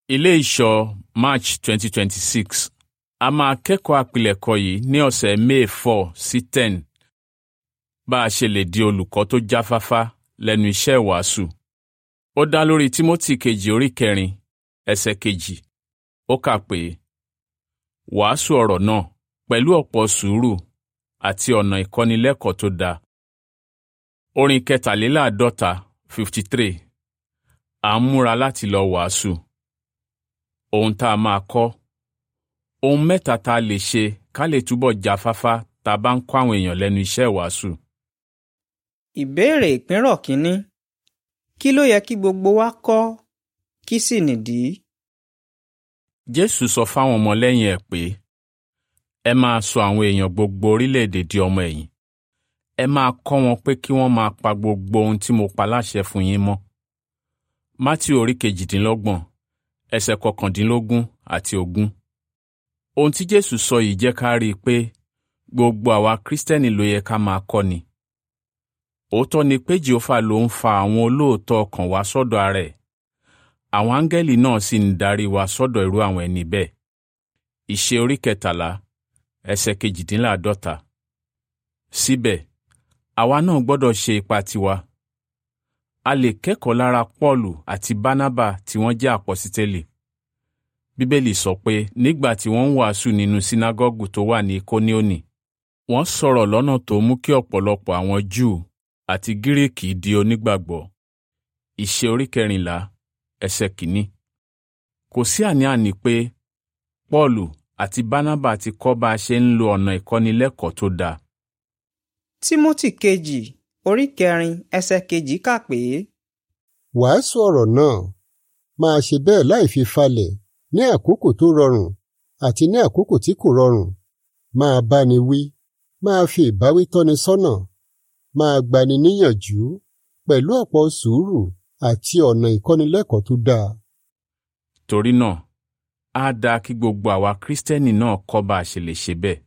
Ilé ìṣọ́ March 2026 a máa kẹ́kọ̀ọ́ àpilẹ̀kọ yìí ní ọ̀sẹ̀ May 4 sí 10 bá a ṣe lè di olùkọ́ tó jáfáfá lẹ́nu iṣẹ́ ìwàásù. Ó dá lórí Tímótì kejì orí kẹrin ẹsẹ̀ kejì. Ó kà pé wàásù ọ̀rọ̀ náà pẹ̀lú ọ̀pọ̀ sùúrù àti ọ̀nà ìkọ́nilẹ́kọ̀ọ́ tó dáa. Orin kẹtàléláàádọ́ta 53 à ń múra láti lọ wàásù. Ohun tá a máa kọ́. Ohun mẹ́ta tá a lè ṣe ká lè túbọ̀ jáfáfá tá a bá ń kọ́ àwọn èèyàn lẹ́nu iṣẹ́ ìwàásù. Ìbéèrè ìpínrọ̀ kínní. Kí ló yẹ kí gbogbo wa kọ́? Kí sì nìdí? Jésù sọ fáwọn ọmọlẹ́yìn ẹ̀ pé ẹ máa sọ àwọn èèyàn gbogbo orílẹ̀-èdè di ọmọ ẹ̀yìn. Ẹ máa kọ́ wọn pé kí wọ́n máa pa gbogbo ohun tí mo pa láṣẹ fún yín mọ́. Mátíù orí kejìdínlọ́gbọ̀n ẹsẹ̀ kọkàndínlógún àti ogún. Ohun tí Jésù sọ yìí jẹ́ ká rí i pé gbogbo àwa Kristẹni ló yẹ ká máa kọ́ ni. Òótọ́ ni pé Jèhófà ló ń fa àwọn olóòótọ́ ọkàn wá sọ́dọ̀ ara ẹ̀. Àwọn áńgẹ́lì náà sì ń darí wa sọ́dọ̀ irú àwọn ẹni bẹ́ẹ̀. Ìṣe orí kẹtàlá ẹsẹ̀ kejìdínláàádọ́ta. Síbẹ̀, àwa náà gbọ́dọ̀ ṣe ipa tiwa. A lè kẹ́kọ̀ọ́ lára Pọ́ọ̀lù àti Bánábà tí wọ́n jẹ́ àpọ́sítélì. Bíbélì sọ pé nígbà tí wọ́n ń wàásù nínú sínágọ́gù tó wà ní Kóníónì, wọ́n sọ̀rọ̀ lọ́nà tó mú kí ọ̀pọ̀lọpọ̀ àwọn Júù àti Gíríìkì di onígbàgbọ́. Ìṣe orí kẹrìnlá ẹsẹ̀ kìíní. Kò sí àní-àní pé Pọ́ọ̀lù àti Bánábà ti kọ́ bá a ṣe ń lo ọ̀nà ìkọ́nilẹ́kọ̀ọ́ tó dáa. Tímótì kejì orí kẹrin ẹsẹ̀ kejì kà pé Wàásù ọ̀rọ̀ náà máa ṣe bẹ́ẹ̀ láì fi falẹ̀ ní àkókò tó rọrùn àti ní àkókò tí kò rọrùn. Máa báni wí, máa fi ìbáwí tọ́ni sọ́nà, máa gbani níyànjú pẹ̀lú ọ̀pọ̀ sùúrù àti ọ̀nà ìkọ́nilẹ́kọ̀ọ́ tó dáa. Torí náà, á dáa kí gbogbo àwa Kristẹni náà kọ́ bá a ṣe lè ṣe bẹ́ẹ̀.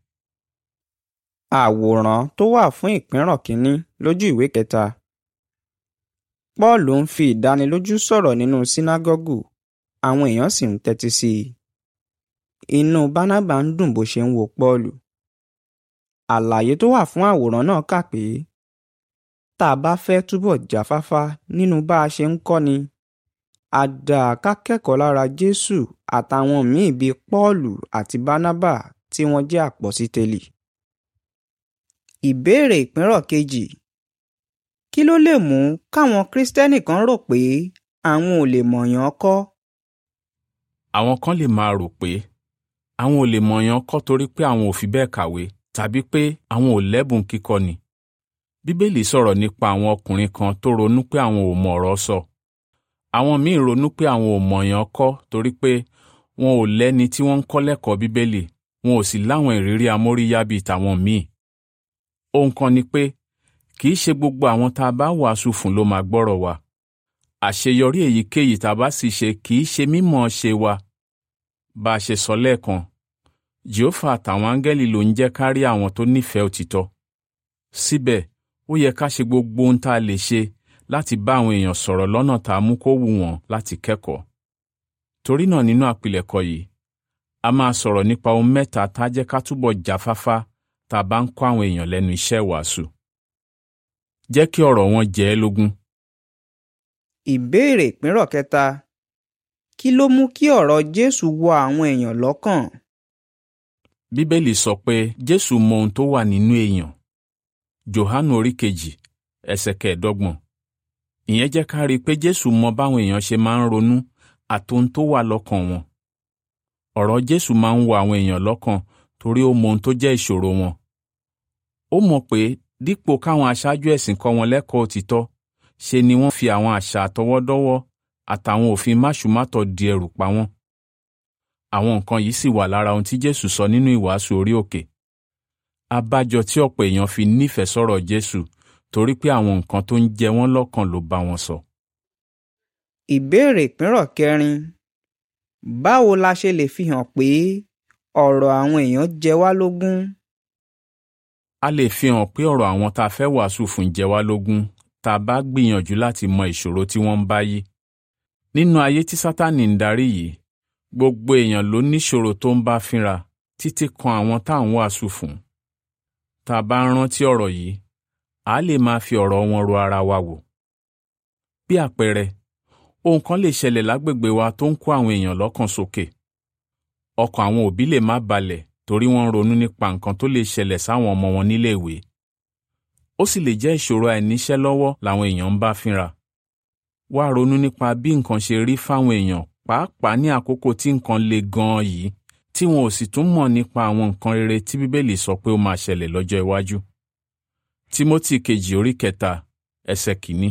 àwòrán tó wà fún ìpínrọ̀ kínní lójú ìwé kẹta. Pọ́ọ̀lù ń fi ìdánilójú sọ̀rọ̀ nínú sínágọ́gù, àwọn èèyàn sì ń tẹ́tí sí i. Inú Bánábà ń dùn bó ṣe ń wo Pọ́ọ̀lù. Àlàyé tó wà fún àwòrán náà kà pé tá a bá fẹ́ túbọ̀ jáfáfá nínú bá a ṣe ń kọ́ni, a dáa ká kẹ́kọ̀ọ́ lára Jésù àtàwọn míì bíi Pọ́ọ̀lù àti Bánábà tí wọ́n jẹ́ àpọ́sítélì. Ìbéèrè ìpínrọ̀ kejì. Kí ló lè mú káwọn Kristẹni kan rò pé àwọn ò lè mọ̀yàn kọ́? Àwọn kan lè máa rò pé àwọn ò lè mọ̀yàn kọ́ torí pé àwọn ò fi bẹ́ẹ̀ kàwé tàbí pé àwọn ò lẹ́bùn kíkọ́ ni. Bíbélì sọ̀rọ̀ nípa àwọn ọkùnrin kan tó ronú pé àwọn ò mọ̀ ọ̀rọ̀ sọ. Àwọn míì ronú pé àwọn ò mọ̀yàn kọ́ torí pé wọn ò lẹ́ni tí wọ́n ń kọ́ lẹ́kọ̀ọ́ Bíbélì wọn ò sì láwọn ìrírí amóríyá bíi tàwọn míì. Ohun kan ni pé kì í ṣe gbogbo àwọn tá a bá wàásù fún ló máa gbọ́rọ̀ wa. Àṣeyọrí èyíkéyìí tá a bá sì ṣe kì í ṣe mímọ̀ ṣe wa. Bá a ṣe sọ lẹ́ẹ̀kan, Jèhófà àtàwọn áńgẹ́lì ló ń jẹ́ ká rí àwọn tó nífẹ̀ẹ́ òtítọ́. Síbẹ̀, ó yẹ ká ṣe gbogbo ohun tá a lè ṣe láti bá àwọn èèyàn sọ̀rọ̀ lọ́nà tá a mú kó wù wọ́n láti kẹ́kọ̀ọ́. Torí náà nínú àpilẹ̀kọ yìí, a máa sọ̀rọ̀ nípa ohun mẹ́ta tá a jẹ́ ká túbọ̀ jáfáfá tá a bá ń kọ́ àwọn èèyàn lẹ́nu iṣẹ́ ìwàásù. Jẹ́ kí ọ̀rọ̀ wọn jẹ ẹ́ lógún. Ìbéèrè ìpínrọ̀ kẹta. Kí ló mú kí ọ̀rọ̀ Jésù wọ àwọn èèyàn lọ́kàn? Bíbélì sọ pé Jésù mọ ohun tó wà nínú èèyàn. Jòhánù orí kejì ẹsẹ̀ kẹẹ̀ẹ́dọ́gbọ̀n. Ìyẹn jẹ́ ká rí i pé Jésù mọ báwọn èèyàn ṣe máa ń ronú àtohun tó wà lọ́kàn wọn. Ọ̀rọ̀ Jésù máa ń wọ àwọn èèyàn lọ́kàn torí ó mọ ohun tó jẹ́ ìṣòro wọn. Ó mọ̀ pé dípò káwọn aṣáájú ẹ̀sìn kọ́ wọn lẹ́kọ̀ọ́ òtítọ́, ṣe ni wọ́n fi àwọn àṣà àtọwọ́dọ́wọ́ àtàwọn òfin máṣùmátọ̀ di ẹrù pa wọ́n. Àwọn nǹkan yìí sì wà lára ohun tí Jésù sọ nínú ìwàásù orí òkè. Abájọ tí ọ̀pọ̀ èèyàn fi nífẹ̀ẹ́ sọ̀rọ̀ Jésù torí pé àwọn nǹkan tó ń jẹ wọ́n lọ́kàn ló bá wọn sọ. Ìbéèrè ìpínrọ̀ kẹrin. Báwo la ṣe lè fi hàn pé ọ̀rọ̀ àwọn èèyàn jẹ wá lógún? A lè fi hàn pé ọ̀rọ̀ àwọn tá a fẹ́ wàásù fún jẹ wá lógún tá a bá gbìyànjú láti mọ ìṣòro tí wọ́n ń bá yí. Nínú ayé tí Sátánì ń darí yìí, gbogbo èèyàn ló níṣòro tó ń bá fínra títí kan àwọn tá à ń wàásù fún tá a bá ń rántí ọ̀rọ̀ yìí a lè máa fi ọ̀rọ̀ wọn ro ara wa wò bí àpẹẹrẹ ohun kan lè ṣẹlẹ̀ lágbègbè wa tó ń kó àwọn èèyàn lọ́kàn sókè ọkàn àwọn òbí lè má balẹ̀ torí wọ́n ń ronú nípa nǹkan tó lè ṣẹlẹ̀ sáwọn ọmọ wọn níléèwé ó sì lè jẹ́ ìṣòro àìníṣẹ́ lọ́wọ́ làwọn èèyàn ń bá fínra wá ronú nípa bí nǹkan ṣe rí fáwọn èèyàn pàápàá ní àkókò tí nǹkan le gan-an yìí tí wọn ò sì tún mọ̀ nípa àwọn nǹkan rere tí bíbélì sọ pé ó máa ṣẹlẹ̀ lọ́jọ́ iwájú. Tímótì kejì orí kẹta ẹsẹ̀ kìíní.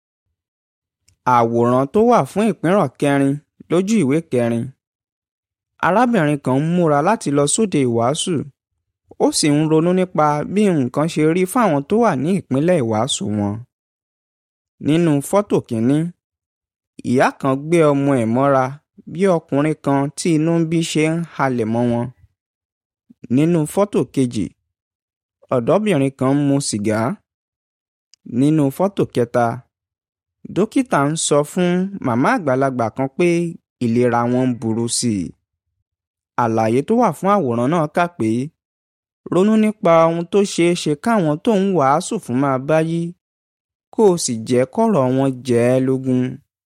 àwòrán tó wà fún ìpínrọ̀ kẹrin lójú ìwé kẹrin arábìnrin kan ń múra láti lọ sóde ìwàásù ó sì ń ronú nípa bí nǹkan ṣe rí fáwọn tó wà ní ìpínlẹ̀ ìwàásù wọn nínú fọ́tò kínní ìyá kan gbé ọmọ ẹ̀ mọ́ra bí ọkùnrin kan tí inú ń bí ṣe ń halẹ̀ mọ́ wọn nínú fọ́tò kejì ọ̀dọ́bìnrin kan ń mu sìgá nínú fọ́tò kẹta dókítà ń sọ fún màmá àgbàlagbà kan pé ìlera wọn ń burú sí i àlàyé tó wà fún àwòrán náà kà pé ronú nípa ohun tó ṣeé ṣe káwọn tó ń wàásù fún máa bá yí kó o sì jẹ́ kọ́rọ̀ wọn jẹ́ ẹ́ lógún.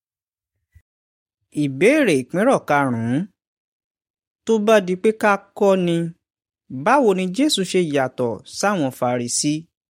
ìbéèrè ìpínrọ̀ karùn-ún tó bá di pé ká kọ́ ni báwo ni Jésù ṣe yàtọ̀ sáwọn Farisí?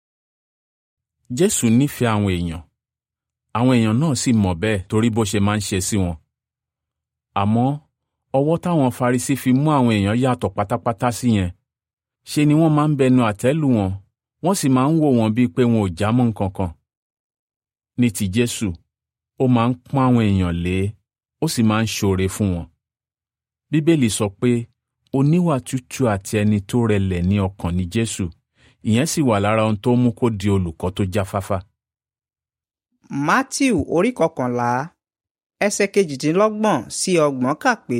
Jésù nífẹ̀ẹ́ àwọn èèyàn àwọn èèyàn náà sì mọ̀ bẹ́ẹ̀ torí bó ṣe máa ń ṣe sí wọn. àmọ́ ọwọ́ táwọn Farisí fi mú àwọn èèyàn yàtọ̀ pátápátá sí yẹn ṣe ni wọ́n máa ń bẹnu àtẹ́ lù wọ́n wọ́n sì máa ń wò wọ́n bíi pé wọn ò já mọ́ nǹkan kan. ní ti Jésù ó máa ń pọ́n àwọn èèyàn lé ó sì máa ń ṣoore fún wọn. Bíbélì sọ pé oníwà tútù àti ẹni tó rẹlẹ̀ ní ọkàn ni Jésù ìyẹn sì wà lára ohun tó mú kó di olùkọ́ tó jáfáfá. Mátíù orí kọkànlá ẹsẹ̀ kejìdínlọ́gbọ̀n sí ọgbọ̀n kà pé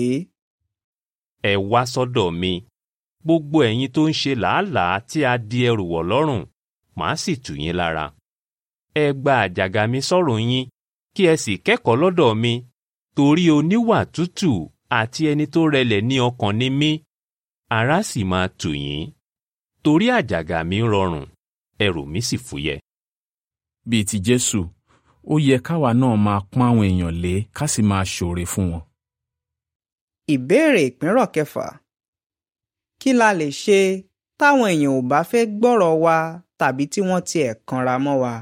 ẹ wá sọ́dọ̀ mi gbogbo ẹ̀yin tó ń ṣe làálàá tí a di ẹrù wọ̀ lọ́rùn màá sì tù yín lára. ẹ gba àjàgà mi sọ́rùn yín kí ẹ sì kẹ́kọ̀ọ́ lọ́dọ̀ mi torí oníwà tútù àti ẹni tó rẹlẹ̀ ní ọkàn ni mí ara sì máa tù yín torí àjàgà mi rọrùn ẹrù mi sì fúyẹ́. bíi ti Jésù ó yẹ káwa náà máa pọ́n àwọn èèyàn lé ká sì máa ṣoore fún wọn. ìbéèrè ìpínrọ̀ kẹfà kí la lè ṣe táwọn èèyàn ò bá fẹ́ gbọ́rọ̀ wa tàbí tí wọ́n tiẹ̀ kanra mọ́ wa.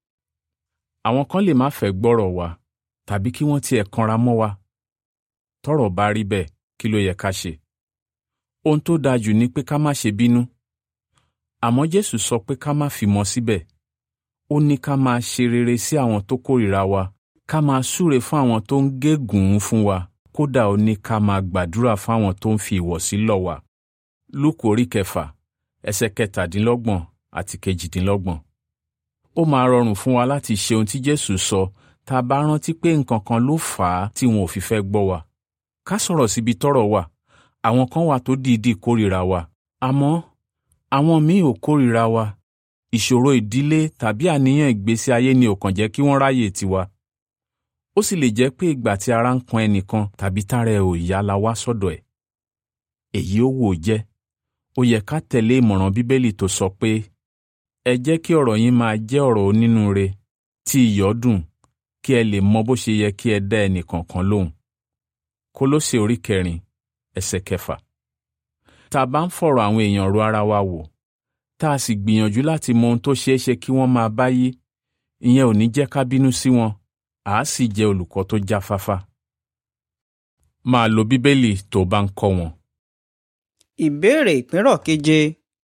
àwọn kan lè má fẹ́ gbọ́rọ̀ wa tàbí kí wọ́n tiẹ̀ kanra mọ́ wa. tọ́rọ̀ bá rí bẹ́ẹ̀ kí ló yẹ ká ṣe? ohun tó dáa jù ni pé ká má ṣe bínú. àmọ́ Jésù sọ pé ká má fìmọ̀ síbẹ̀. ó ní ká máa ṣe rere sí àwọn tó kórìíra wa ká máa súre fún àwọn tó ń gégùn-ún fún wa kódà ó ní ká máa gbàdúrà fáwọn tó ń fi ìwọ̀sí lọ̀ wá. Lúùkù orí kẹfà ẹsẹ̀ kẹtàdínlọ́gbọ̀n àti kejìdínlọ́gbọ̀n. Ó máa rọrùn fún wa láti ṣe ohun tí Jésù sọ tá a bá rántí pé nǹkan kan ló fà á tí wọn ò fi fẹ́ gbọ́ wa. Ká sọ̀rọ̀ síbi tọ́rọ̀ wà àwọn kan wà tó dìídì kórìíra wa àmọ́ àwọn míì ò kórìíra wa. Ìṣòro ìdílé tàbí àníyàn ìgbésí ayé ni ò kàn jẹ́ kí wọ́n ráyè tiwa. Ó sì lè jẹ́ pé ìgbà tí ara ń kan ẹnìkan tàbí tára ẹ̀ ò yá la wá sọ́dọ̀ ẹ̀. Èyí ó wò jẹ́ ó yẹ ká tẹ̀lé ìmọ̀ràn Bíbélì tó sọ pé ẹ jẹ́ kí ọ̀rọ̀ yín máa jẹ́ ọ̀rọ̀ onínúure tí iyọ̀ dùn kí ẹ lè mọ bó ṣe yẹ kí ẹ dá ẹnìkọ̀ọ̀kan lóhùn. Kólósè orí kẹrin ẹsẹ̀ kẹfà. Tá a bá ń fọ̀rọ̀ àwọn èèyàn ro ara wa wò tá a sì gbìyànjú láti mọ ohun tó ṣeé ṣe kí wọ́n máa bá yí ìyẹn ò ní jẹ́ ká bínú sí wọn àá sì jẹ́ olùkọ́ tó jáfáfá. Máa lo Bíbélì tó bá ń kọ́ wọn. ìbéèrè ìpínrọ̀ keje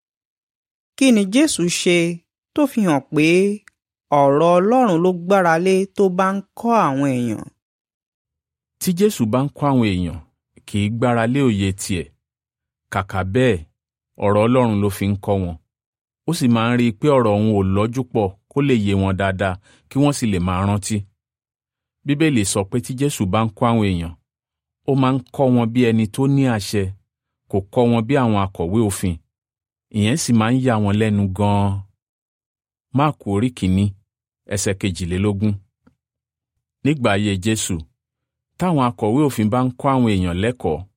kí ni Jésù ṣe tó fi hàn pé ọ̀rọ̀ Ọlọ́run ló gbára lé tó bá ń kọ́ àwọn èèyàn. Tí Jésù bá ń kọ́ àwọn èèyàn kì í gbára lé òye tiẹ̀ kàkà bẹ́ẹ̀ ọ̀rọ̀ Ọlọ́run ló fi ń kọ́ wọn ó sì máa ń rí i pé ọ̀rọ̀ òun ò lọ́jú pọ̀ kó lè yé wọn dáadáa kí wọ́n sì lè máa rántí. Bíbélì sọ pé tí Jésù bá ń kọ́ àwọn èèyàn ó máa ń kọ́ wọn bí ẹni tó ní àṣẹ kò kọ́ wọn bí àwọn akọ̀wé òfin ìyẹn sì máa ń yà wọ́n lẹ́nu gan-an. Máàkù orí kìíní ẹsẹ̀ kejìlélógún. Nígbà ayé Jésù táwọn akọ̀wé òfin bá ń kọ́ àwọn èèyàn lẹ́kọ̀ọ́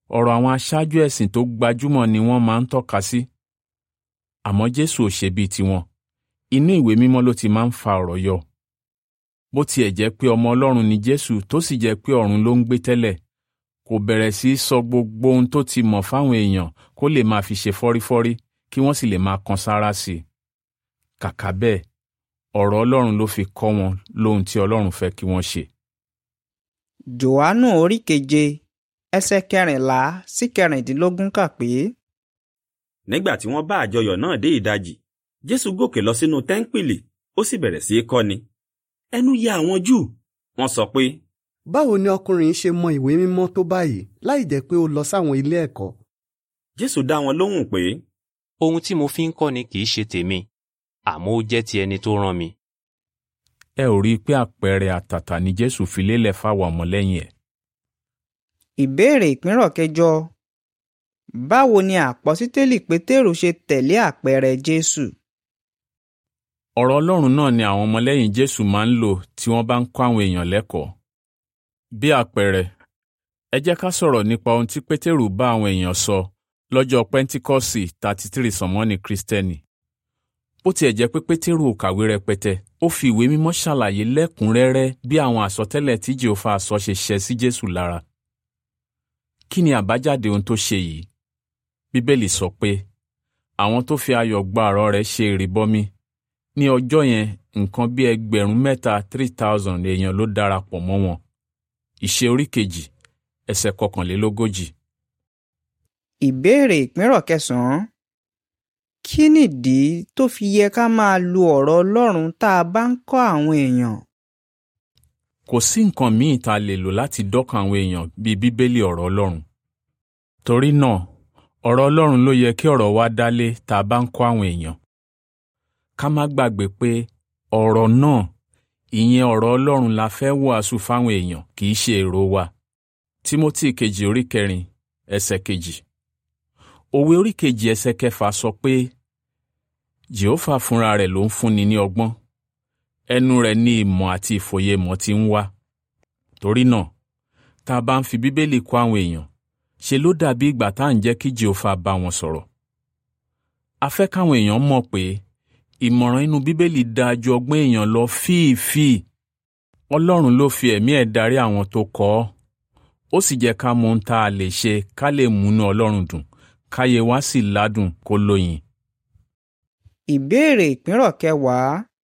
ọ̀rọ̀ àwọn aṣáájú ẹ̀sìn tó gbajúmọ̀ ni wọ́n máa ń tọ́ka sí. àmọ́ Jésù ò ṣe bíi tiwọn inú ìwé mímọ́ ló ti máa ń fa ọ̀rọ̀ yọ. bó tiẹ̀ jẹ́ pé ọmọ Ọlọ́run ni Jésù tó sì jẹ́ pé ọ̀run ló ń gbé tẹ́lẹ̀ kò bẹ̀rẹ̀ sí í sọ gbogbo ohun tó ti mọ̀ fáwọn èèyàn kó lè máa fi ṣe fọ́rífọ́rí kí wọ́n sì lè máa kan sára sí i. kàkà bẹ́ẹ̀ ọ̀rọ̀ Ọlọ́run ló fi kọ́ wọn lóhun tí Ọlọ́run fẹ́ kí wọ́n ṣe. Jòhánù orí keje ẹsẹ̀ kẹrìnlá sí kẹrìndínlógún kà pé. nígbà tí wọ́n bá àjọyọ̀ náà dé ìdajì Jésù gòkè lọ sínú tẹ́ńpìlì ó sì bẹ̀rẹ̀ sí í kọ́ni ẹnu ya àwọn Júù wọ́n sọ pé báwo ni ọkùnrin yìí ṣe mọ ìwé mímọ́ tó báyìí láì jẹ́ pé ó lọ sáwọn ilé ẹ̀kọ́. Jésù dá wọn lóhùn pé ohun tí mo fi ń kọ́ni kì í ṣe tèmi àmọ́ ó jẹ́ ti ẹni tó rán mi. ẹ ò rí i pé àpẹẹrẹ àtàtà ni Jésù fi lélẹ̀ fáwọn ọmọlẹ́yìn ẹ̀. Ìbéèrè ìpínrọ̀ kẹjọ báwo ni àpọ́sítélì Pétérù ṣe tẹ̀lé àpẹẹrẹ Jésù? ọ̀rọ̀ Ọlọ́run náà ni àwọn ọmọlẹ́yìn Jésù máa ń lò tí wọ́n bá ń kọ́ àwọn èèyàn lẹ́kọ̀ọ́. bí àpẹẹrẹ ẹ jẹ́ ká sọ̀rọ̀ nípa ohun tí Pétérù bá àwọn èèyàn sọ lọ́jọ́ Pẹ́ńtíkọ́sì thirty three sọ̀mọ́nì Kristẹni. bó tiẹ̀ jẹ́ pé Pétérù ò kàwé rẹpẹtẹ ó fi ìwé mímọ́ ṣàlàyé lẹ́kùnrẹ́rẹ́ bí àwọn àsọtẹ́lẹ̀ tí Jèhófà sọ ṣe ṣẹ sí Jésù lára. kí ni àbájáde ohun tó ṣe yìí? Bíbélì sọ pé àwọn tó fi ayọ̀ gba ọ̀rọ̀ rẹ̀ ṣe ìrìbọmi ní ọjọ́ yẹn nǹkan bí ẹgbẹ̀rún mẹ́ta three thousand èèyàn ló darapọ̀ mọ́ wọn. Ìṣe orí kejì ẹsẹ̀ kọkànlélógójì. Ìbéèrè ìpínrọ̀ kẹsàn-án kí nìdí tó fi yẹ ká máa lo ọ̀rọ̀ Ọlọ́run tá a bá ń kọ́ àwọn èèyàn? Kò sí nǹkan míì tá a lè lò láti dọ́kan àwọn èèyàn bíi Bíbélì ọ̀rọ̀ Ọlọ́run. Torí náà ọ̀rọ̀ Ọlọ́run ló yẹ kí ọ̀rọ̀ wa dálé tá a bá ń kọ́ àwọn èèyàn. Ká má gbàgbé pé ọ̀rọ̀ náà ìyẹn ọ̀rọ̀ Ọlọ́run la fẹ́ wàásù fáwọn èèyàn kì í ṣe èrò wa. Tímótì kejì orí kẹrin ẹsẹ̀ kejì. Òwe orí kejì ẹsẹ̀ kẹfà sọ pé Jèhófà fúnra rẹ̀ ló ń fúnni ní ọgbọ́n. Ẹnu rẹ̀ ní ìmọ̀ àti ìfòyemọ̀ ti ń wá. Torí náà, tá a bá ń fi Bíbélì kọ́ àwọn èèyàn, ṣe ló dàbí ìgbà tá à ń jẹ́ kí Jèhófà bá wọn sọ̀rọ̀. A fẹ́ káwọn èèyàn mọ̀ pé ìmọ̀ràn inú Bíbélì dáa ju ọgbọ́n èèyàn lọ fíìfíì. Ọlọ́run ló fi ẹ̀mí ẹ̀ darí àwọn tó kọ ọ́. Ó sì jẹ́ ká mọ ohun tá a lè ṣe ká lè múnú Ọlọ́run dùn káyé wa sì ládùn kó lóyin. Ìbéèrè ìpínrọ̀ kẹwàá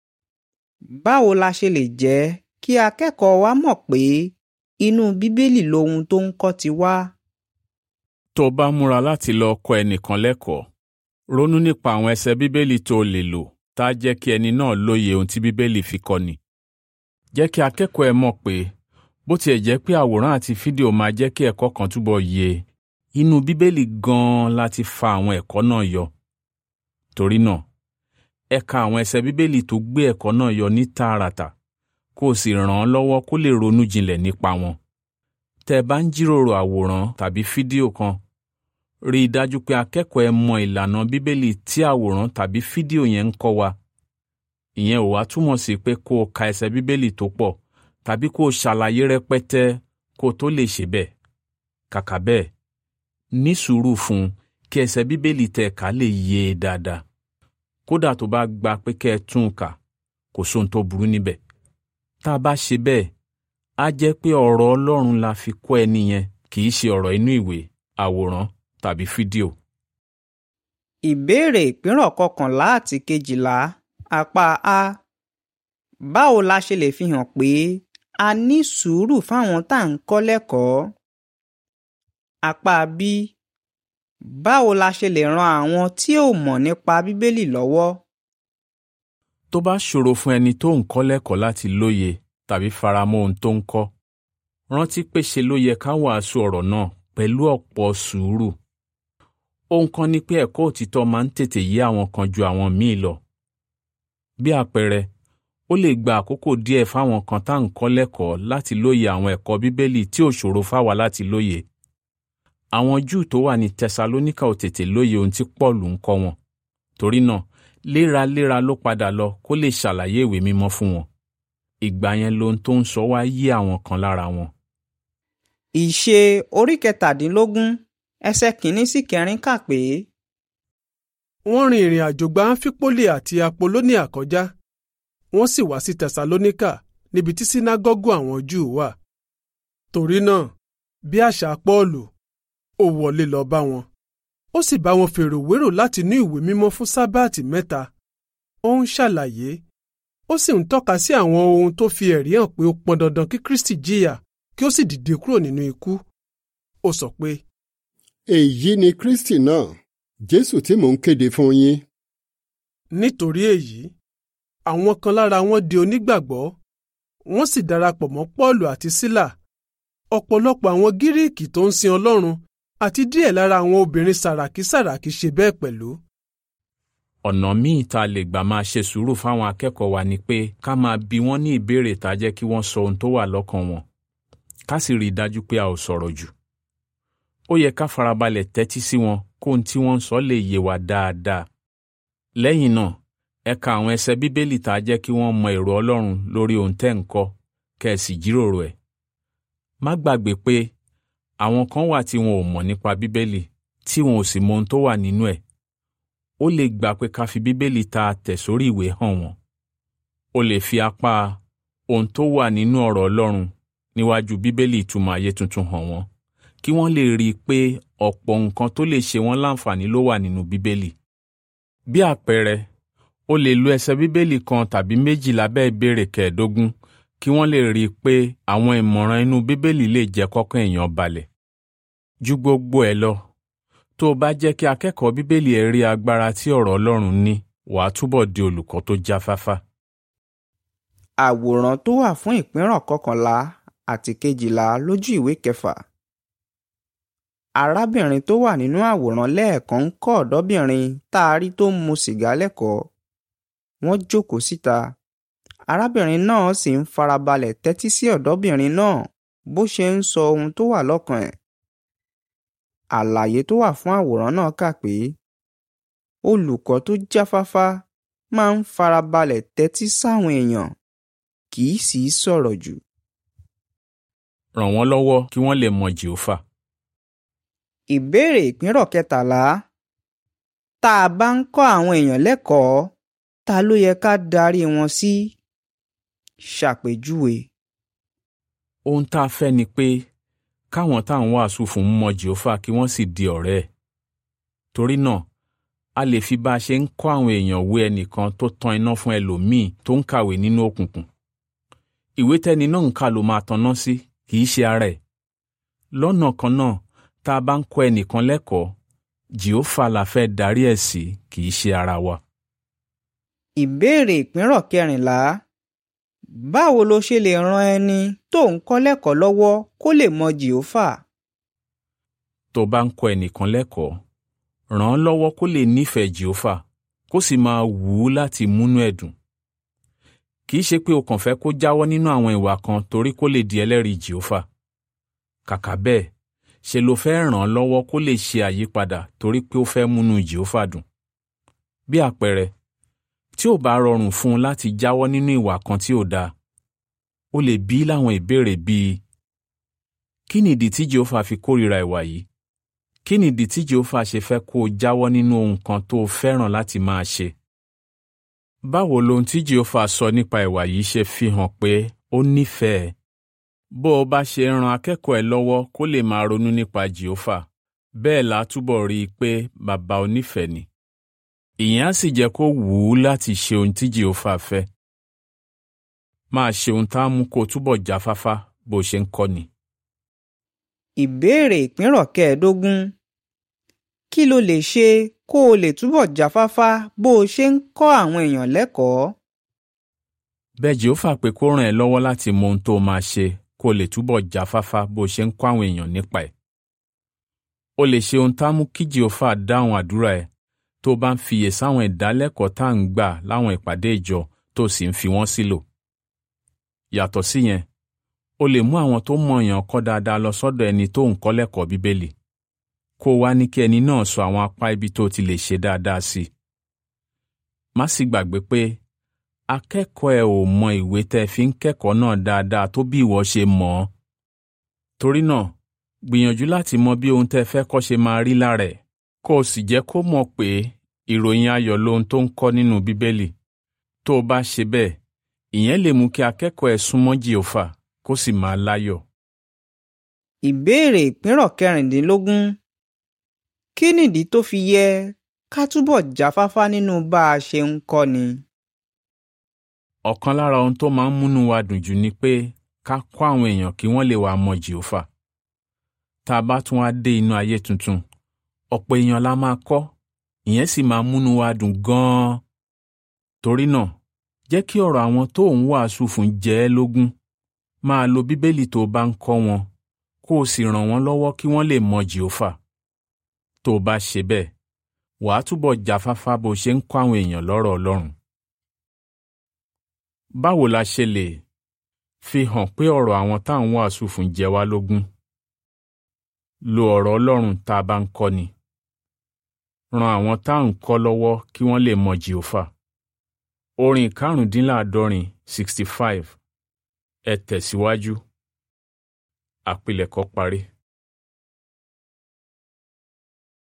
báwo la ṣe lè jẹ́ kí akẹ́kọ̀ọ́ wa mọ̀ pé inú Bíbélì lohun tó ń kọ́ ti wá? Tó o bá múra láti lọ kọ́ ẹnìkan lẹ́kọ̀ọ́, ronú nípa àwọn ẹsẹ̀ Bíbélì tó o lè lò tá a jẹ́ kí ẹni náà lóye ohun tí Bíbélì fi kọ́ni. Jẹ́ kí akẹ́kọ̀ọ́ ẹ mọ̀ pé bó tiẹ̀ jẹ́ pé àwòrán àti fídíò máa jẹ́ kí ẹ̀kọ́ kan túbọ̀ yé e, inú Bíbélì gan-an láti fa àwọn ẹ̀kọ́ náà yọ. Torí náà, ẹ ka àwọn ẹsẹ̀ Bíbélì tó gbé ẹ̀kọ́ náà yọ ní tààràtà kó o sì ràn án lọ́wọ́ kó lè ronú jinlẹ̀ nípa wọn. Tẹ́ ẹ bá ń jíròrò àwòrán tàbí fídíò kan, rí i dájú pé akẹ́kọ̀ọ́ ẹ mọ ìlànà Bíbélì tí àwòrán tàbí fídíò yẹn ń kọ́ wa. Ìyẹn ò wá túmọ̀ sí pé kó o ka ẹsẹ̀ Bíbélì tó pọ̀ tàbí kó o ṣàlàyé rẹpẹtẹ kó o tó lè ṣe bẹ́ẹ̀. Kàkà bẹ́ẹ̀, ní sùúrù fún un kí ẹsẹ̀ Bíbélì tẹ́ ká lè yé e dáadáa. Kódà tó bá gba pé kẹ́ ẹ tún un kà, kò sóhun tó burú níbẹ̀. Tá a bá ṣe bẹ́ẹ̀, á jẹ́ pé ọ̀rọ̀ Ọlọ́run la fi kọ́ ẹni yẹn kì í ṣe ọ̀rọ̀ inú ìwé, àwòrán tàbí fídíò. Ìbéèrè ìpínrọ̀ kọkànlá àti kejìlá apá A báwo la ṣe lè fi hàn pé a ní sùúrù fáwọn tá à ń kọ́ lẹ́kọ̀ọ́? Apá B báwo la ṣe lè ran àwọn tí ò mọ̀ nípa Bíbélì lọ́wọ́? Tó bá ṣòro fún ẹni tó ń kọ́ lẹ́kọ̀ọ́ láti lóye tàbí faramọ́ ohun tó ń kọ́, rántí pé ṣe ló yẹ ká wàásù ọ̀rọ̀ náà pẹ̀lú ọ̀pọ̀ sùúrù. Ohun kan ni pé ẹ̀kọ́ òtítọ́ máa ń tètè yé àwọn kan ju àwọn míì lọ. Bí àpẹẹrẹ, ó lè gba àkókò díẹ̀ fáwọn kan tá à ń kọ́ lẹ́kọ̀ọ́ láti lóye àwọn ẹ̀kọ́ Bíbélì tí ò ṣòro fáwa láti lóye. Àwọn Júù tó wà ní Tẹsalóníkà ò tètè lóye ohun tí Pọ́ọ̀lù ń kọ́ wọn. Torí náà, léraléra ló padà lọ kó lè ṣàlàyé ìwé mímọ́ fún wọn. Ìgbà yẹn lohun tó ń sọ wá yé àwọn kan lára wọn. Ìṣe orí kẹtàdínlógún ẹsẹ̀ kìíní sí kẹrin kà pé wọ́n rin ìrìn àjò gba áńfípólì àti apolóníà kọjá wọ́n sì wá sí tẹsalóníkà níbi tí sínágọ́gù àwọn júù wà torí náà bí àṣà pọ́ọ̀lù ó wọlé lọ bá wọn ó sì bá wọn fèrò wérò láti ní ìwé mímọ́ fún sábàtì mẹ́ta ó ń ṣàlàyé ó sì ń tọ́ka sí àwọn ohun tó fi ẹ̀rí hàn pé ó pọn dandan kí kristi jìyà kí ó sì dìde kúrò nínú ikú ó sọ pé èyí ni kristi náà jésù tí mò ń kéde fún yín nítorí èyí àwọn kan lára wọn di onígbàgbọ́ wọ́n sì darapọ̀ mọ́ pọ́ọ̀lù àti sílà ọ̀pọ̀lọpọ̀ àwọn gíríìkì tó ń sin ọlọ́run àti díẹ̀ lára àwọn obìnrin sàràkí sàràkí ṣe bẹ́ẹ̀ pẹ̀lú. ọ̀nà míì tá a lè gbà máa ṣe sùúrù fáwọn akẹ́kọ̀ọ́ wa ni pé ká máa bi wọ́n ní ìbéèrè tá a jẹ́ kí wọ́n sọ ohun tó wà lọ́kàn wọn ká sì rí i dájú pé a ò sọ̀rọ̀ jù. ó yẹ ká farabalẹ̀ tẹ́tí sí wọn kó ohun tí wọ́n ń sọ lè yé wa dáadáa. lẹ́yìn náà ẹ ka àwọn ẹsẹ̀ bíbélì tá a jẹ́ kí wọ́n mọ èrò ọlọ́run lórí ohun tẹ́ ń kọ́ kẹ́ ẹ sì jíròrò ẹ̀. má gbàgbé pé àwọn kan wà tí wọn ò mọ̀ nípa bíbélì tí wọn ò sì mọ ohun tó wà nínú ẹ̀ ó lè gbà pé ká fi bíbélì tá a tẹ̀ sórí ìwé hàn wọ́n ó lè fi apá ohun tó wà nínú ọ̀rọ̀ ọlọ́run níwájú bíbélì ìtumọ̀ ayé tuntun hàn wọ́n kí wọ́n lè rí i pé ọ̀pọ̀ nǹkan tó lè ṣe wọ́n láǹfààní ló wà nínú bíbélì bí àpẹẹrẹ ó lè lo ẹsẹ̀ bíbélì kan tàbí méjì lábẹ́ ìbéèrè kẹẹ̀ẹ́dógún kí wọ́n lè rí i pé àwọn ìmọ̀ràn inú bíbélì lè jẹ́ kọ́kàn èèyàn balẹ̀. ju gbogbo ẹ̀ lọ tó o bá jẹ́ kí akẹ́kọ̀ọ́ bíbélì ẹ̀ rí agbára tí ọ̀rọ̀ ọlọ́run ní wàá túbọ̀ di olùkọ́ tó jáfáfá. àwòrán tó wà fún ìpínrọ̀ kọkànlá àti kejìlá lójú ìwé kẹfà. arábìnrin tó wà nínú àwòrán lẹ́ẹ̀kan ń kọ́ ọ̀dọ́bìnrin tá a rí tó ń mu sìgá lẹ́kọ̀ọ́. wọ́n jókòó síta arábìnrin náà sì ń farabalẹ̀ tẹ́tí sí ọ̀dọ́bìnrin náà bó ṣe ń sọ ohun tó wà lọ́kàn ẹ̀. àlàyé tó wà fún àwòrán náà kà pé olùkọ́ tó jáfáfá máa ń farabalẹ̀ tẹ́tí sáwọn èèyàn kì í sì í sọ̀rọ̀ jù. ràn wọ́n lọ́wọ́ kí wọ́n lè mọ jèhófà. ìbéèrè ìpínrọ̀ kẹtàlá tá a bá ń kọ́ àwọn èèyàn lẹ́kọ̀ọ́ ta ló yẹ ká darí wọn sí? ṣàpèjúwe. ohun tá a fẹ́ ni pé káwọn tá à ń wàásù fún mọ jèhófà kí wọ́n sì di ọ̀rẹ́ ẹ̀. torí náà a lè fi bá a ṣe ń kọ́ àwọn èèyàn wé ẹnìkan tó tan iná fún ẹlòmíì tó ń kàwé nínú òkùnkùn. ìwé tẹ́ni náà ń kà ló máa tanná sí kì í ṣe ara ẹ̀. lọ́nà kan náà tá a bá ń kọ́ ẹnìkan lẹ́kọ̀ọ́ jèhófà la fẹ́ darí ẹ̀ sí kì í ṣe ara wa. ìbéèrè ìpínrọ̀ kẹrìnlá báwo lo ṣe lè ran ẹni tó ń kọ́ lẹ́kọ̀ọ́ lọ́wọ́ kó lè mọ jèhófà? tó bá ń kọ́ ẹnìkan lẹ́kọ̀ọ́ ràn án lọ́wọ́ kó lè nífẹ̀ẹ́ jèhófà kó sì máa wù ú láti múnú ẹ̀ dùn. kì í ṣe pé o kàn fẹ́ kó jáwọ́ nínú àwọn ìwà kan torí kó lè di ẹlẹ́rìí jèhófà. kàkà bẹ́ẹ̀ ṣe ló fẹ́ ràn án lọ́wọ́ kó lè ṣe àyípadà torí pé ó fẹ́ múnú jèhófà dùn. bí àpẹẹrẹ tí ò bá rọrùn fún un láti jáwọ́ nínú ìwà kan tí ò dáa ó lè bí láwọn ìbéèrè bíi kí nìdí tí jehova fi kórìíra ìwà yìí kí nìdí tí jehova ṣe fẹ́ kó o jáwọ́ nínú ohun kan tó o fẹ́ràn láti máa ṣe báwo lohun tí jehova sọ nípa ìwà yìí ṣe fi hàn pé ó nífẹ̀ẹ́ bó o bá ṣe ran akẹ́kọ̀ọ́ ẹ lọ́wọ́ kó lè máa ronú nípa jehova bẹ́ẹ̀ la túbọ̀ rí i pé bàbá onífẹ̀ẹ́ ni ìyẹn á sì jẹ́ kó wù ú láti ṣe ohun tí jehova fẹ́ máa ṣe ohun tá a mú kó o túbọ̀ jáfáfá bó ṣe ń kọ́ ni. ìbéèrè ìpínrọ̀ kẹẹ̀ẹ́dógún kí lo lè ṣe kó o lè túbọ̀ jáfáfá bó o ṣe ń kọ́ àwọn èèyàn lẹ́kọ̀ọ́? bẹ́ẹ̀ jehova pé kó ràn ẹ́ lọ́wọ́ láti mọ ohun tó o máa ṣe kó o lè túbọ̀ jáfáfá bó o ṣe ń kọ́ àwọn èèyàn nípa ẹ̀. o lè ṣe ohun tá a mú kí jehova dáhùn àdúrà ẹ̀ tó bá ń fiyè sáwọn ìdálẹ́kọ̀ọ́ tá à ń gbà láwọn ìpàdé ìjọ tó sì ń fi wọ́n sílò. yàtọ̀ síyẹn o lè mú àwọn tó mọ èèyàn kọ́ dáadáa lọ sọ́dọ̀ ẹni tó ń kọ́ lẹ́kọ̀ọ́ bíbélì kó o wá ní kí ẹni náà sọ àwọn apá ibi tó ti lè ṣe dáadáa sí i. má sì gbàgbé pé akẹ́kọ̀ọ́ ẹ ò mọ ìwé tẹ́ fi ń kẹ́kọ̀ọ́ náà dáadáa tó bí ìwọ ṣe mọ̀ ọ́. torí náà gbìyànjú láti mọ bí ohun tẹ́ fẹ́ kọ́ ṣe máa rí lára ẹ̀ kó o sì jẹ́ kó mọ̀ pé ìròyìn ayọ̀ lohun tó ń kọ́ nínú bíbélì tó o bá ṣe bẹ́ẹ̀ ìyẹn lè mú kí akẹ́kọ̀ọ́ ẹ̀ súnmọ́ jìhófà kó sì máa láyọ̀. ìbéèrè ìpínrọ̀ kẹrìndínlógún kí nìdí tó fi yẹ ká túbọ̀ jáfáfá nínú bá a ṣe ń kọ́ni. ọ̀kan lára ohun tó máa ń múnú wa dùn jù ni pé ká kọ́ àwọn èèyàn kí wọ́n lè wá mọ jìhófà tá a bá tún wá dé inú ayé tuntun ọ̀pọ̀ èèyàn la máa kọ́ ìyẹn sì máa múnú wa dùn gan-an torí náà jẹ́ kí ọ̀rọ̀ àwọn tó ń wàásù fún jẹ́ ẹ́ lógún máa lo bíbélì tó bá ń kọ́ wọn kó o sì ràn wọ́n lọ́wọ́ kí wọ́n lè mọ jìhófà tó o bá ṣe bẹ́ẹ̀ wàá túbọ̀ jáfáfá bó ṣe ń kọ́ àwọn èèyàn lọ́rọ̀ ọlọ́run. báwo la ṣe lè fi hàn pé ọ̀rọ̀ àwọn tá à ń wàásù fún jẹ wá lógún? lo ọ̀rọ̀ ọlọ́run tá a bá ń kọ́ni. ran àwọn tá à ń kọ́ lọ́wọ́ kí wọ́n lè mọ jìhófà. orin karùndínláàádọ́rin sixty five ẹ tẹ̀síwájú. àpilẹ̀kọ parí.